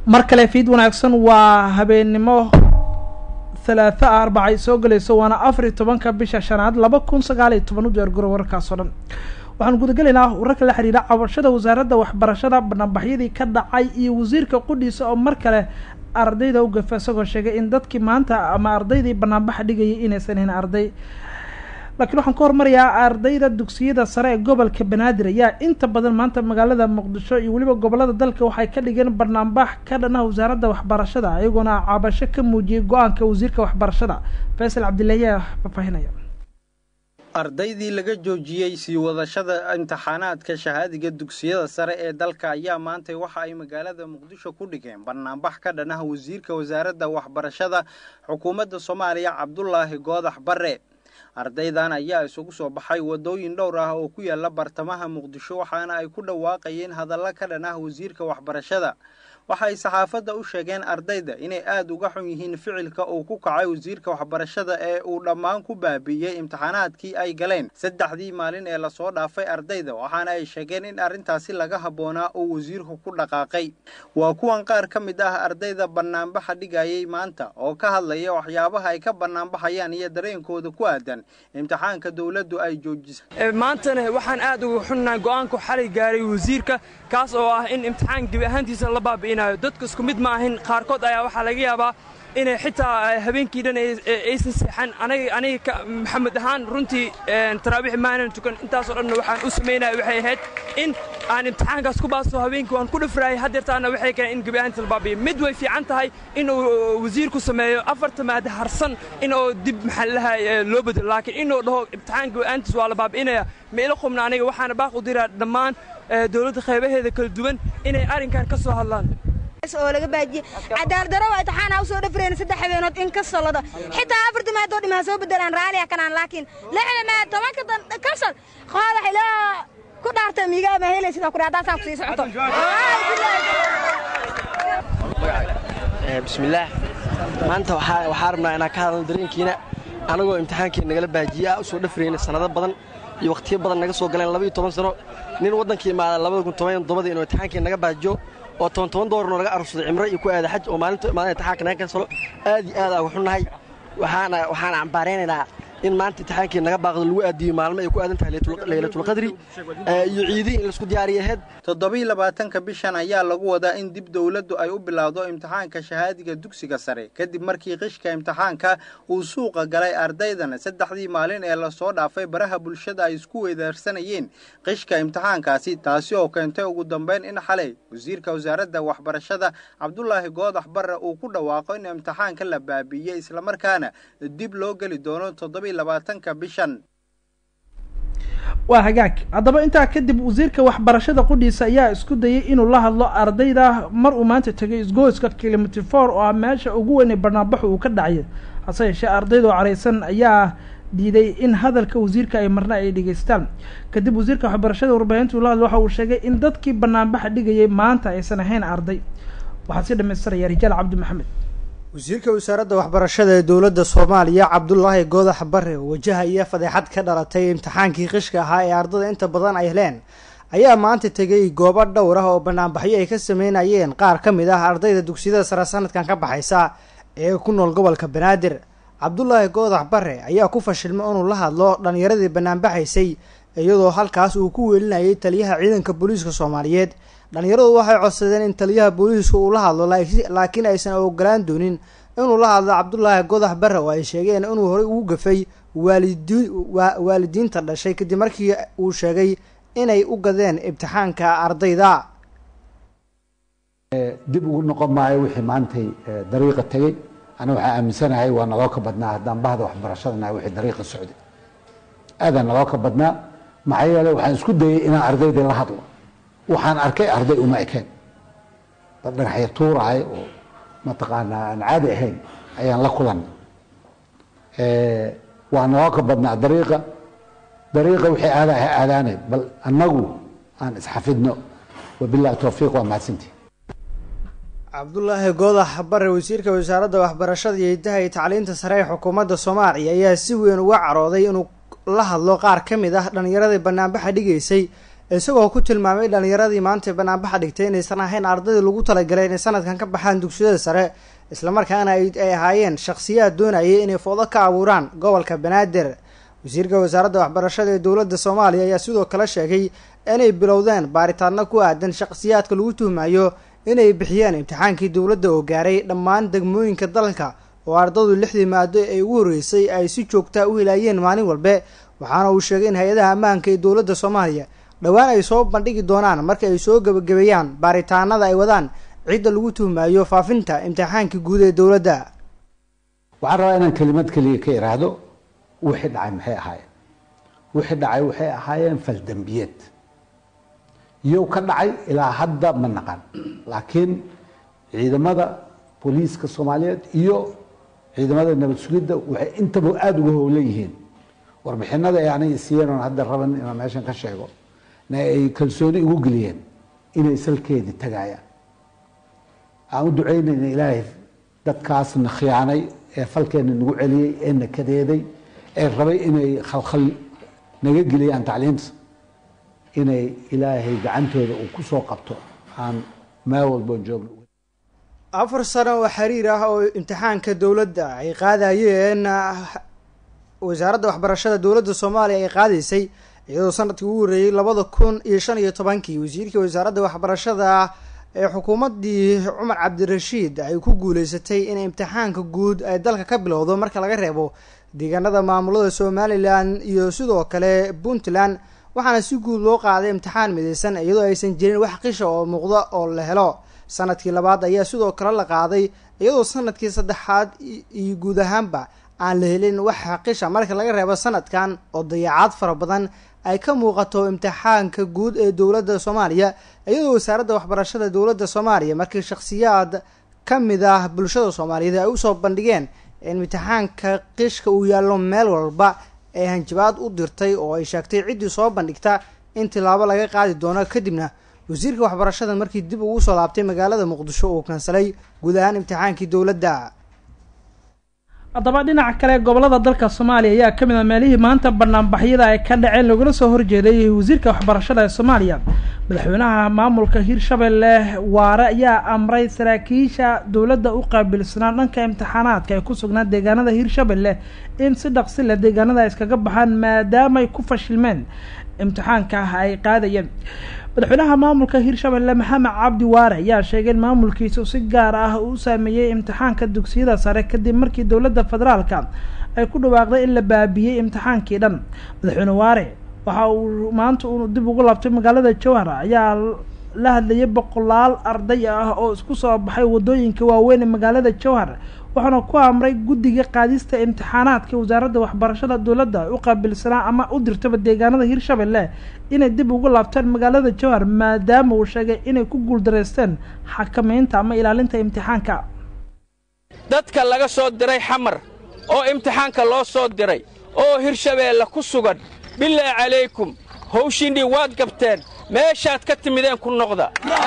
mar kale fiid wanaagsan waa habeennimo halaatha a arbaca ay soo gelayso waana afar iyo tobanka bisha shanaad laba kun sagaal iyo toban u diyaargaro wararkaas oo dhan waxaan gudagelaynaa wararka la xidhiidha cabashada wasaaradda waxbarashada banaanbaxyadii ka dhacay iyo wasiirka qudhiisa oo mar kale ardayda u gafa isagoo sheegay in dadkii maanta ama ardaydii banaanbaxa dhigayay inaysan ahayn arday laakiin waxaan ka hormarayaa ardayda dugsiyada sare ee gobolka banaadir ayaa inta badan maanta magaalada muqdisho iyo weliba gobolada dalka waxay ka dhigeen banaanbax ka dhanaha wasaaradda waxbarashada iyagoona cabasho ka muujiyey go-aanka wasiirka waxbarashada faysal cabdillahi ayaa faafahinaya ardaydii laga joojiyey sii wadashada imtixaanaadka shahaadiga dugsiyada sare ee dalka ayaa maantay waxa ay magaalada muqdisho ku dhigeen banaanbax ka dhanaha wasiirka wasaaradda waxbarashada xukuumadda soomaaliya cabdulaahi goodax bare ardaydan ayaa isugu soo baxay waddooyin dhowr ah oo ku yaala bartamaha muqdisho waxaana ay ku dhawaaqayeen hadalla ka dhan ah wasiirka waxbarashada waxay saxaafadda u sheegeen ardayda inay aada uga xun yihiin ficilka uu ku kacay wasiirka waxbarashada ee uu dhammaan ku baabiiyey imtixaanaadkii ay galeen saddexdii maalin ee lasoo dhaafay ardayda waxaana ay sheegeen in arrintaasi laga habboonaa uu wasiirku ku dhaqaaqay waa kuwan qaar ka mid ah ardayda banaanbaxa dhigayay maanta oo ka hadlaya waxyaabaha ay ka banaanbaxayaan iyo dareenkooda ku aadan imtixaanka dowladdu ay joojisay maantana waxaan aad uga xunnahay go-aanku xalay gaaray wasiirka kaas oo ah in imtixaan gebi ahaantiisa la baabi'inayo dadka isku mid ma ahin qaarkood ayaa waxaa laga yaabaa inay xitaa habeenkii dhan aysan seexan aniga maxamed ahaan runtii taraabiix maanan tukan intaasoo dhanna waxaan u samaynaya waxay ahayd in aan imtixaankaas ku baaso habeenkii waan ku dhafraayay haddeertaana waxay keeneen in gebi ahaantiisa la baabi'iyo mid way fiican tahay in uu wasiirku sameeyo afarta maada harsan in oo dib maxallaha loo bedelo laakiin inuu dhaho imtixaan gebi ahaantiisa waa la baabi'inaya ma ila qubna aniga waxaana baaq u diraa dhammaan dowladda qaybaheeda kala duwan inay arrinkan ka soo hadlaan oo laga baajiyey cadaaladaro waa imtixaana u soo dhafreen saddex habeenood in ka solodo xitaa afarta maadoo dhimaa soo bedelaan raaliya kanaan laakiin lixda maad tobanka kasal qoodax ilaa ku dhaarta miigaa ma helay sidaa kudhaa hadaasaan kusii socoto bismillaah maanta waxaa rabnaa inaan ka hadalno dareenkiina anagoo imtixaankii nagala baajiye ah u soo dhafrayna sannado badan iyo wakhtiyo badan naga soo galeen labaiyo toban sano nin waddankii imaada labada kun toban toddobadii inuu imtixaankii naga baajiyo oo toban toban doolarnoo naga arursaday cimro iyo ku aada xaj oo maalinta imaada imtixaanka naga kansalo aad iyo aad aa waxunnahay waxaana waxaana cambaaraynaynaa in maanta imtixaankii naga baaqdo lagu aadiyo maalmo ay ku aadan tahay laylatulqadri iyo ciidihii in laisku diyaariya ahayd toddobiiy labaatanka bishan ayaa lagu wadaa in dib dowladdu ay u bilowdo imtixaanka shahaadiga dugsiga sare kadib markii qishka imtixaanka uu suuqa galay ardaydana saddexdii maalin ee lasoo dhaafay baraha bulshada ay isku weydaarsanayeen qishka imtixaankaasi taasi oo keentay ugu dambayn in xalay wasiirka wasaaradda waxbarashada cabdulaahi goodax barre uu ku dhawaaqo in imtixaanka la baabiiyey islamarkaana dib loo geli doono toddobiiy labaatanka bishan waa hagaag haddaba intaa kadib wasiirka waxbarashada qudhiisa ayaa isku dayay inuu la hadlo ardayda mar uu maanta tegay isgoyska kilomitr for oo ah meesha ugu weynay barnaambaxu uu ka dhacay hase yeeshee ardaydoo caraysan ayaa diiday in hadalka wasiirka ay marna ay dhegeystaan kadib wasiirka waxbarashada warbaahinta ula hadlo waxa uu sheegay in dadkii banaanbaxa dhigayay maanta aysan ahayn arday waxaa sii dhamaystiraya rijaal cabdi maxamed wasiirka wasaaradda waxbarashada ee dowladda soomaaliya cabdulaahi goodax bare oo wajahaya fadeexad ka dhalatay imtixaankii qishka ahaa ee ardada inta badan ay heleen ayaa maanta tegay goobo dhowr ah oo banaanbaxyo ay ka sameynayeen qaar ka mid ah ardayda dugsiyada sare sanadkan ka baxaysa ee ku nool gobolka banaadir cabdulaahi goodax bare ayaa ku fashilmay inuu la hadlo dhallinyaradii banaanbaxaysay iyadoo halkaas uu ku weelinayay taliyaha ciidanka booliiska soomaaliyeed dhallinyaradu waxay codsadeen in taliyaha booliiska uu la hadlo laakiin aysan ogolaan doonin inuu la hadlo cabdulaahi godax bare oo ay sheegeen inuu horey ugu gafay waalidi waalidiinta dhashay kadib markii uu sheegay inay u gadeen ibtixaanka ardayda dib ugu noqon maayo wixii maantay dariiqa tegey ana waxaa aaminsanahay waa naloo ka badnaa haddaan bahda waxbarashadana wixii dariiqa socday aadaan naloo ka badnaa maxaa yeele waxaan isku dayay inaan ardaydii la hadlo waxaan arkay arday uma ekeen dad dhagaxya tuurahay oo mataqaanaa aan caadi ahayn ayaan la kulanay waa naloo ka badnaa dariiqa dariiqa wixii aada ah aadaanay bal annagu aan isxafidno wabillahi towfiiq waa mahadsantii cabdulaahi goodax bare wasiirka wasaaradda waxbarashada iyo hidaha iyo tacliinta sare ee xukuumadda soomaaliya ayaa si weyn uga carooday inuu la hadlo qaar ka mid ah dhallinyaradii banaanbaxa dhigaysay isagoo ku tilmaamay dhallinyaradii maanta banaanbaxa dhigtay inaysan ahayn ardaydii lagu talagalay inay sanadkan ka baxaan dugsiyada sare islamarkaana ay ahaayeen shakhsiyaad doonayay inay foodo ka abuuraan gobolka banaadir wasiirka wasaaradda waxbarashada ee dowladda soomaaliya ayaa sidoo kale sheegay inay bilowdeen baaritaano ku aadan shakhsiyaadka lagu tuhmayo inay bixiyeen imtixaankii dowladda oo gaaray dhammaan degmooyinka dalka oo ardadu lixdii maado ee ugu horreysay ay si joogtaa u hilaayeen maalin walbe waxaana uu sheegay in hay-adaha ammaanka ee dowladda soomaaliya dhowaan ay soo bandhigi doonaan marka ay soo gebagabeeyaan baaritaanada ay wadaan cidda lagu tuhmayo faafinta imtixaankii guud ee dowladda waxaan rabaa inaan kelimad keliya ka iraahdo wixii dhacay maxay ahaayeen wixii dhacay waxay ahaayeen faldembiyeed iyow ka dhacay ilaa hadda ma naqan laakiin ciidamada booliiska soomaaliyeed iyo ciidamada nabad sugidda waxay intaba aada uga howlan yihiin warbixinada ay aniga siiyeen oon hadda raban inaan meeshan ka sheego na ay kalsooni igu geliyeen inay salkeedii tagayaan aan u ducaynayna ilaahay dadkaasna khiyaanay ee falkeena nagu celiyey ee na kadeeday ee rabay inay khalkhal naga geliyaan tacliimta inay ilaahay gacantooda uu kusoo qabto aan meel walbo joogno afar sano oo xiriir ah oo imtixaanka dowladda ay qaadayeen wasaaradda waxbarashada dowladda soomaaliya ay qaadaysay iyadoo sanadkii ugu horreeyey labada kun iyo shan iyo tobankii wasiirkii wasaaradda waxbarashada ee xukuumaddii cumar cabdirashiid ay ku guuleysatay in imtixaanka guud ay dalka ka bilowdo marka laga reebo deegaanada maamulada somalilan iyo sidoo kale puntland waxaana si guud loo qaaday imtixaan midaysan iyadoo aysan jirin wax qisha oo muuqda oo la helo sanadkii labaad ayaa sidoo kale la qaaday iyadoo sanadkii saddexaad iyo guud ahaanba aan la helin wax qisha marka laga reebo sanadkan oo dayacaad fara badan ay ka muuqato imtixaanka guud ee dowladda soomaaliya iyadoo wasaaradda waxbarashada dowladda soomaaliya markii shakhsiyaad ka mid ah bulshada soomaaliyeed ay usoo bandhigeen in imtixaanka qishka uu yaallo meel walba ee hanjabaad u dirtay oo ay sheegtay ciddii soo bandhigta in tilaabo laga qaadi doono kadibna wasiirka waxbarashada markii dib ugu soo laabtay magaalada muqdisho uu kansalay guud ahaan imtixaankii dowladda haddaba dhinaca kale gobolada dalka soomaaliya ayaa ka mid a meelihii maanta banaanbaxyada ay ka dhaceen lagula soo horjeeday wasiirka waxbarashada ee soomaaliya madaxweynaha maamulka hirshabelle waare ayaa amray saraakiisha dowladda u qaabilsanaa dhanka imtixaanaadka ee ku sugnaa deegaanada hirshabelle in si dhaqsi leh deegaanada ay iskaga baxaan maadaamay ku fashilmeen imtixaanka ay qaadayeen madaxweynaha maamulka hirshabelle maxamed cabdi waare ayaa sheegay in maamulkiisu si gaar ah uu saameeyey imtixaanka dugsiyada sare kadib markii dowladda federaalka ay ku dhawaaqday in la baabiyey imtixaankii dhan madaxweyne waare waxa uu maanta uu dib ugu laabtay magaalada jowhar ayaa la hadlayay boqolaal arday ah oo isku soo baxay wadooyinka waaweyn ee magaalada jowhar waxaana ku amray guddiga qaadista imtixaanaadka wasaaradda waxbarashada dowladda u qaabilsanaa ama u dirtaba deegaanada hirshabelle inay dib ugu laabtaan magaalada jowhar maadaama uu sheegay inay ku guuldareysteen xakameynta ama ilaalinta imtixaanka dadka laga soo diray xamar oo imtixaanka loo soo diray oo hirshabeelle ku sugan bilaahi calaykum hawshiinnii waad gabteen meeshaad ka timideen ku noqda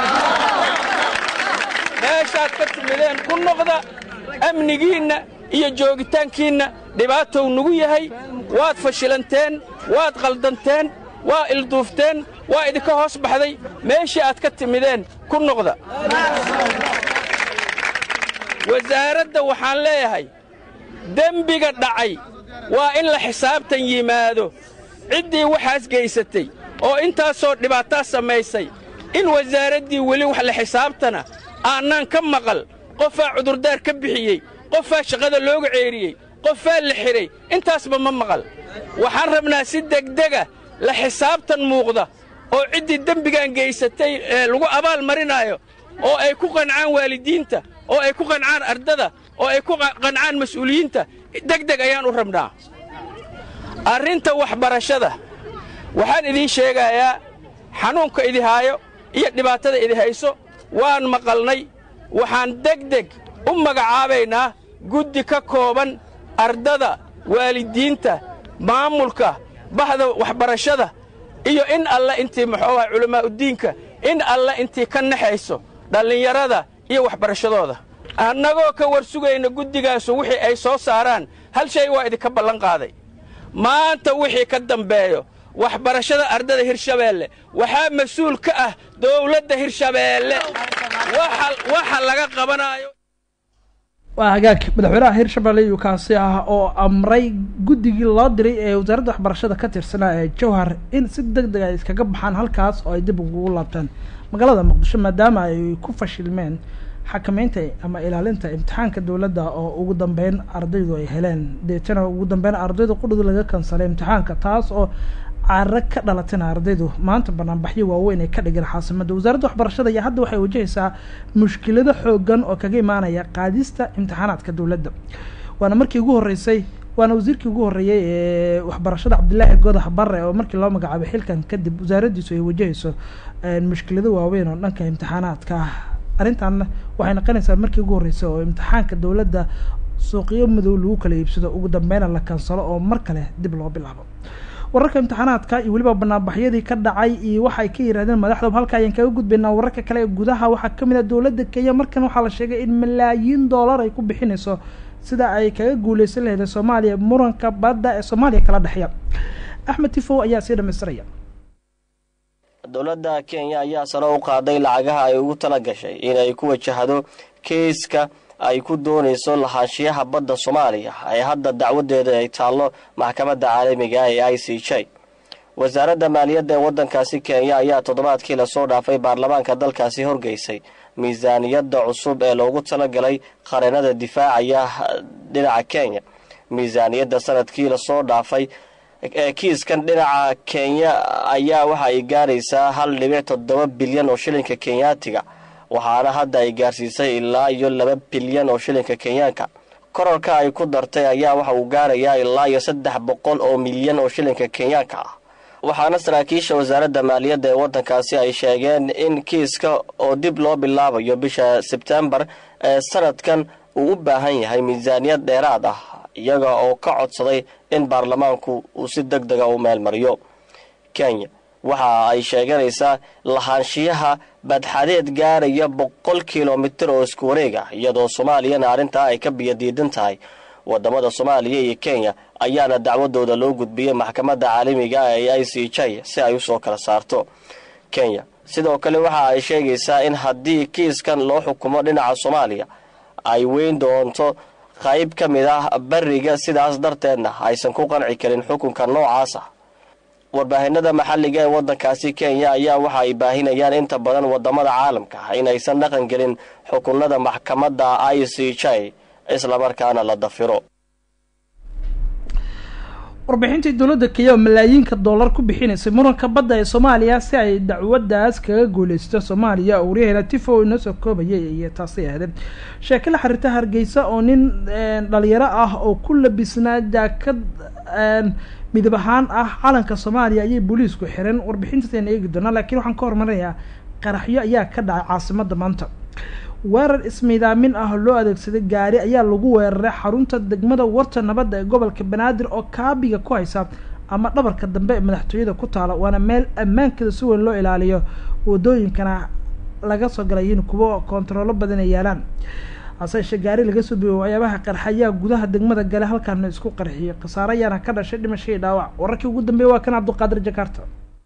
meeshaad ka timideen ku noqda amnigiinna iyo joogitaankiinna dhibaatow nugu yahay waad fashilanteen waad qaldanteen waa ilduufteen waa idinka hoos baxday meeshii aad ka timideen ku noqda wasaaradda waxaan leeyahay dembiga dhacay waa in la xisaabtan yimaado ciddii waxaas gaysatay oo intaasoo dhibaataa samaysay in wasaaraddii weli wax la xisaabtana aannaan ka maqal qofaa cudurdaar ka bixiyey qofaa shaqada looga ceeriyey qofaa la xidhay intaasba ma maqal waxaan rabnaa si degdega la xisaabtan muuqda oo ciddii dembigan gaysatay ee lagu abaal marinaayo oo ay ku qancaan waalidiinta oo ay ku qancaan ardada oo ay ku qancaan mas'uuliyiinta degdeg ayaan u rabnaa arrinta waxbarashada waxaan idiin sheegayaa xanuunka idi haayo iyo dhibaatada idi hayso waan maqalnay waxaan degdeg u magacaabaynaa guddi ka kooban ardada waalidiinta maamulka bahda waxbarashada iyo in alle intii muxuu aha culammaa'udiinka in alle intii ka naxayso dhallinyarada iyo waxbarashadooda annagoo ka war sugayna guddigaasu wixii ay soo saaraan hal shay waa idinka ballan qaaday maanta wixii ka dambeeyo waxbarashada ardada hirshabeelle waxaa mas-uul ka ah dowladda hirshabeelle waxa laga qabanaayo waa hagaag madaxweynaha hirshabelle iyuu kaasi ah oo amray guddigii loo diray ee wasaaradda waxbarashada ka tirsanaa ee jowhar in si deg deg ay iskaga baxaan halkaas oo ay dib ugu laabtaan magaalada muqdisho maadaama ay ku fashilmeen xakameynta ama ilaalinta imtixaanka dowladda oo ugu dambeyn ardaydu ay heleen deetana ugu dambeyn ardaydu qudhud laga kansalay imtixaanka taas oo cara ka dhalatayna ardaydu maanta banaanbaxyo waaweyn ay ka dhigeen xaasimadda wasaaradda waxbarashada iyo hadda waxay wajahaysaa mushkilado xoogan oo kaga imaanaya qaadista imtixaanaadka dowladda waana markii ugu horreysay waana wasiirkii ugu horreeyey ee waxbarashada cabdilaahi godax barre oo markii loo magacaabay xilkan kadib wasaaraddiisu ay wajahayso mushkilado waaweyn oo dhanka imtixaanaadka ah arrintan waxay noqonaysaa markii ugu horreysay oo imtixaanka dowladda suuqyo madow lagu kala iibsado ugu dambeyna la kansalo oo mar kale dib loo bilaabo wararka imtixaanaadka iyo weliba banaanbaxyadii ka dhacay iyo waxay ka yidhahdeen madaxda halka ayaan kaga gudbaynaa wararka kale ee gudaha waxaa kamid ah dowladda kenya markan waxaa la sheegay in malaayiin dollar ay ku bixinayso sida ay kaga guuleysan lahayd soomaaliya muranka badda ee soomaaliya kala dhexeeya axmed tifow ayaa sii dhamaystiraya dowladda kenya ayaa sare u qaaday lacagaha ay ugu tala gashay inay ku wajahdo keiska ay ku doonayso lahaanshiyaha badda soomaaliya ee hadda dacwadeeda ay taallo maxkamadda caalamiga ee i c j wasaaradda maaliyadda ee waddankaasi kenya ayaa toddobaadkii lasoo dhaafay baarlamaanka dalkaasi horgeysay miisaaniyadda cusub ee loogu talagalay qareennada difaacaya dhinaca kenya miisaaniyadda sanadkii lasoo dhaafay ee kiiskan dhinaca kenya ayaa waxa ay gaaraysaa hal dhibic toddoba bilyan oo shilinka kenyaatiga waxaana hadda ay gaarsiisay ilaa iyo laba bilyan oo shilinka kenyaanka korarka ay ku dartay ayaa waxa uu gaarayaa ilaa iyo saddex boqol oo milyan oo shilinka kenyaanka ah waxaana saraakiisha wasaaradda maaliyadda ee waddankaasi ay sheegeen in kiiska oo dib loo bilaabayo bisha sebtembar ee sanadkan uu u baahan yahay miisaaniyad dheeraad ah iyaga oo ka codsaday in baarlamaanku uu si deg dega u meelmariyo kenya waxa ay sheeganaysaa lahaanshiyaha badxadeed gaaraya boqol kilomitir oo isku wareeg ah iyadoo soomaaliyana arrintaa ay ka biyadiidan tahay wadamada soomaaliya iyo kenya ayaana dacwadooda loo gudbiyey maxkamadda caalamiga ee i c j si ay usoo kala saarto kenya sidoo kale waxa ay sheegaysaa in haddii kiiskan loo xukumo dhinaca soomaaliya ay weyn doonto qayb ka mid ah bariga sidaas darteedna aysan ku qanci karin xukunka noocaas ah warbaahinada maxalliga ee waddankaasi kenya ayaa waxa ay baahinayaan inta badan wadamada caalamka inaysan dhaqan gelin xukunada maxkamadda i c j islamarkaana la dafiro warbixintii dowladda kenya oo malaayiinka dollar ku bixinaysay muranka badda ee soomaaliya si ay dacwaddaas kaga guuleysto soomaaliya oo waryaheena tifo inoo soo koobayay iyo taasay ahaydeen sheeke la xiriirta hargeysa oo nin dhalinyaro ah oo ku labisnaa jaakad midab ahaan ah calanka soomaaliya ayay booliisku xireen warbixintaasayna eegi doonaa laakiin waxaan ka hormarinayaa qaraxyo ayaa ka dhacay caasimada maanta weerar ismiidaamin ah loo adeegsaday gaari ayaa lagu weeraray xarunta degmada warta nabadda ee gobolka banaadir oo kaabiga ku haysa ama dhabarka dambe ee madaxtooyada ku taala waana meel ammaankeeda si weyn loo ilaaliyo wadooyinkana laga soo galay in kuwo koontaroolo badan ay yaalaan hase yeeshee gaari laga soo biyoy waxyaabaha qarxa ayaa gudaha degmada gale halkaana isku qarxiyay khasaare ayaana ka dhashay dhimashadii dhaawac wararkii ugu dambeeyay waa kan cabdiqaadir jakarta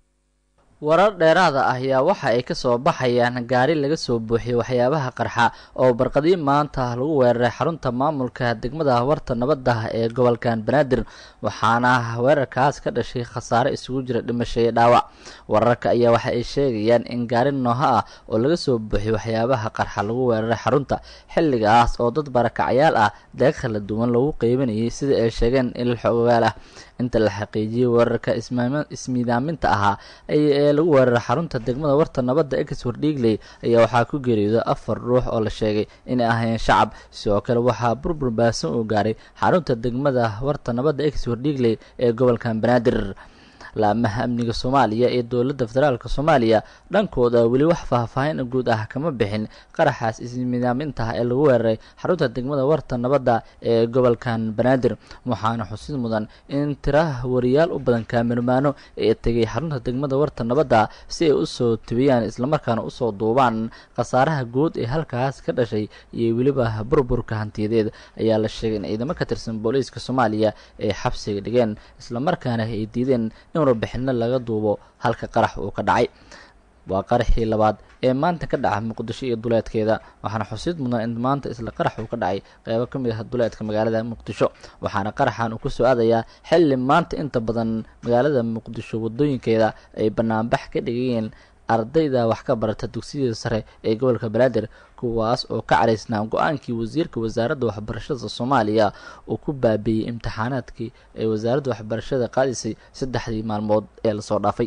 warar dheeraada ah ayaa waxa ay ka soo baxayaan gaari laga soo buuxiyey waxyaabaha qarxa oo barqadii maanta lagu weeraray xarunta maamulka degmada warta nabadda ee gobolkan banaadir waxaana weerarkaas ka dhashay khasaare isugu jira dhimasho iyo dhaawac wararka ayaa waxa ay sheegayaan in gaari nooha ah oo laga soo buuxiyey waxyaabaha qarxa lagu weeraray xarunta xilligaas oo dad barakacyaal ah deeq kala duwan lagu qeybanayay sida ay sheegeen ilal xogogaal ah inta la xaqiijiyey weerarka ismiidaaminta ahaa ee lagu weeraray xarunta degmada warta nabadda ex wardhiigley ayaa waxaa ku geeriyooday afar ruux oo la sheegay inay ahaayeen shacab sidoo kale waxaa burbur baasan uu gaaray xarunta degmada warta nabadda ex wardhiigley ee gobolkan banaadir laamaha amniga soomaaliya ee dowladda federaalk soomaaliya dhankooda weli wax faahfaahin guud ah kama bixin qaraxaas ismidaamintaha ee lagu weeraray xarunta degmada warta nabadda ee gobolkan banaadir waxaana xusid mudan in tira wariyaal u badan kaamirmaano ee tegay xarunta degmada warta nabadda si ay usoo tibiyaan islamarkaana usoo duubaan khasaaraha guud ee halkaas ka dhashay iyo weliba burburka hantiyadeed ayaa la sheegay in ciidamo ka tirsan booliiska soomaaliya ay xabsiga dhigeen islamarkaana ay diideen in in warbixino laga duubo halka qarax uu ka dhacay waa qaraxii labaad ee maanta ka dhaca muqdisho iyo duleedkeeda waxaana xusiid mudnaa in maanta isla qarax uu ka dhacay qeybo ka mid ah duleedka magaalada muqdisho waxaana qaraxan uu kusoo aadayaa xilli maanta inta badan magaalada muqdisho wadooyinkeeda ay banaanbax ka dhigayeen ardayda wax ka barata dugsiyada sare ee gobolka banaadir kuwaas oo ka caraysnaa go-aankii wasiirka wasaaradda waxbarashada soomaaliya uu ku baabiiyey imtixaanaadkii ay wasaaradda waxbarashada qaadisay saddexdii maalmood ee lasoo dhaafay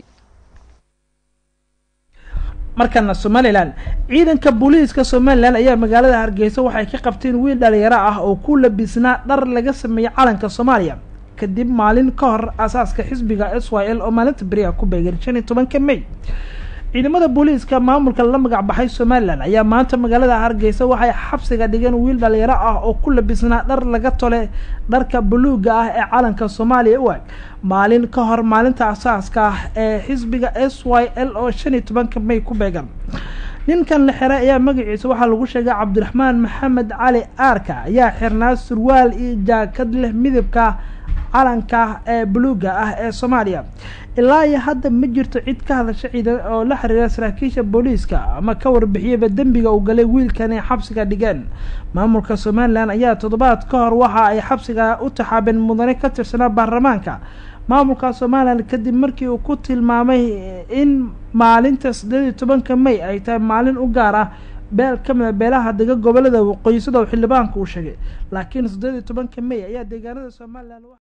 markana somalilan ciidanka booliiska somalilan ayaa magaalada hargeysa waxay ka qabteen wiil dhalinyaro ah oo ku labisnaa dhar laga sameeyey calanka soomaaliya kadib maalin ka hor asaaska xisbiga s y l oo maalinta beriha ku beegan shan iyo tobanka may ciidamada booliiska maamulka la magac baxay somalilan ayaa maanta magaalada hargeysa waxay xabsiga dhigeen wiil dhalinyaro ah oo ku labisnaa dhar laga tole dharka buluuga ah ee calanka soomaaliya u ag maalin ka hor maalinta asaaska ah ee xisbiga s y l oo shan iyo tobanka may ku beegan ninkan la xiray ayaa magaciisa waxaa lagu sheegay cabdiraxmaan maxamed cali aarka ayaa xirnaa surwaal iyo jaakad leh midabka calanka ee buluuga ah ee soomaaliya ilaa iyo hadda ma jirto cid ka hadasha ciidan oo la xiriira saraakiisha booliiska ama ka warbixiyaba dembiga uu galay wiilkani xabsiga dhigeen maamulka somalilan ayaa toddobaad ka hor waxa ay xabsiga u taxaabeen mudane ka tirsanaa baarlamaanka maamulka somalilan kadib markii uu ku tilmaamay in maalinta siddeed iyo tobanka may ay tahay maalin u gaar ah beel ka mida beelaha dega gobolada waqooyi sida uu xildhibaanku uu sheegay laakiin siddeed iyo tobanka may ayaa deegaanada somalilan